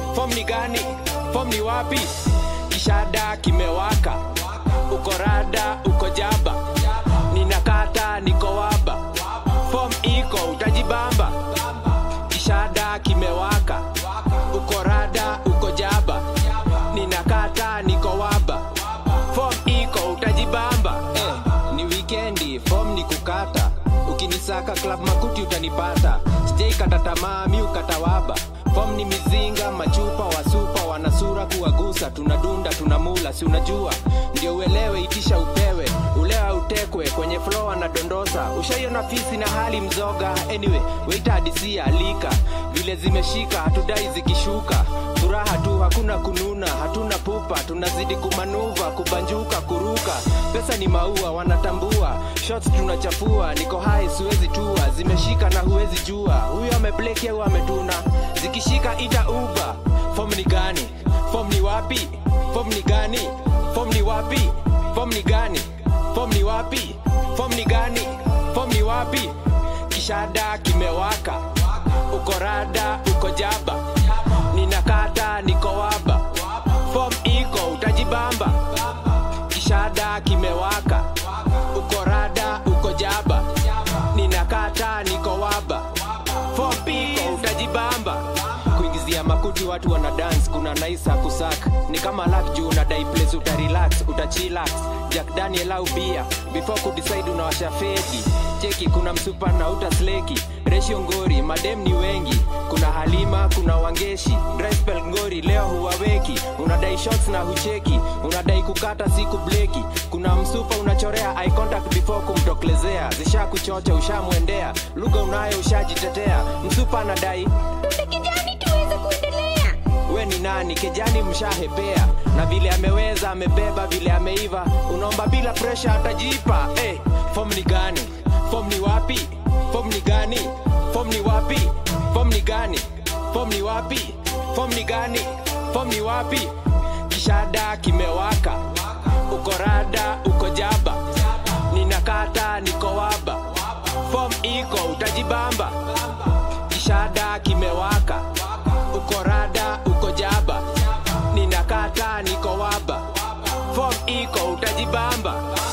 fom ni gani fom ni wapi kishada kimewaka uko rada uko jaba ninakata niko waba fom iko utajibamba kishada kimewaka uko rada uko jaba ninakata niko waba fom iko utajibamba eh, ni wikendi fom ni kukata ukinisaka club makuti utanipata sijaikata tamaa mi ukata waba fom ni mizinga machupa wasupa wanasura kuwagusa tunadunda tunamula si unajua ndio uelewe itisha upewe ulewa utekwe kwenye flo anadondosa ushaiona fisi na hali mzoga anyway weita hadisia alika vile zimeshika hatudai zikishuka furaha tu hakuna kununa hatuna pupa tunazidi kumanuva kubanjuka kuruka pesa ni maua wanatambua shots tunachafua niko hai siwezi tua zimeshika na huwezi jua huyo amebleki au ametuna zikishika ita uba fom ni gani fom ni wapi fom ni gani fom ni wapi fom ni gani fom ni wapi fom ni gani fom ni wapi kishada kimewaka uko rada uko jaba ninakata niko waba fom iko utajibamba kishada kimewaka uko rada uko jaba ninakata niko waba fom iko utajibamba kuingizia makuti watu wana dance kuna naisa kusak ni kama lak juu unadai place utarelax utachilax jack daniel au bia before kudecide unawasha fedi cheki kuna msupa na utasleki resho ngori madem ni wengi kuna halima kuna wangeshi dry spell ngori leo huwaweki unadai shots na hucheki unadai kukata siku bleki kuna msupa unachorea eye contact before kumtoklezea zisha kuchocha ushamwendea lugha unayo ushajitetea msupa anadai Tupe kijani tuweze kuendelea. we ni nani kejani mshahepea na vile ameweza amebeba vile ameiva unaomba bila presha atajipa hey, fom ni gani fom ni wapi fom ni gani fom ni wapi fom ni gani fom ni wapi fom ni gani fom ni wapi kishada kimewaka uko rada uko jaba ninakata niko waba fom iko utajibamba kishada kimewaka uko rada uko jaba ninakata niko waba fom iko utajibamba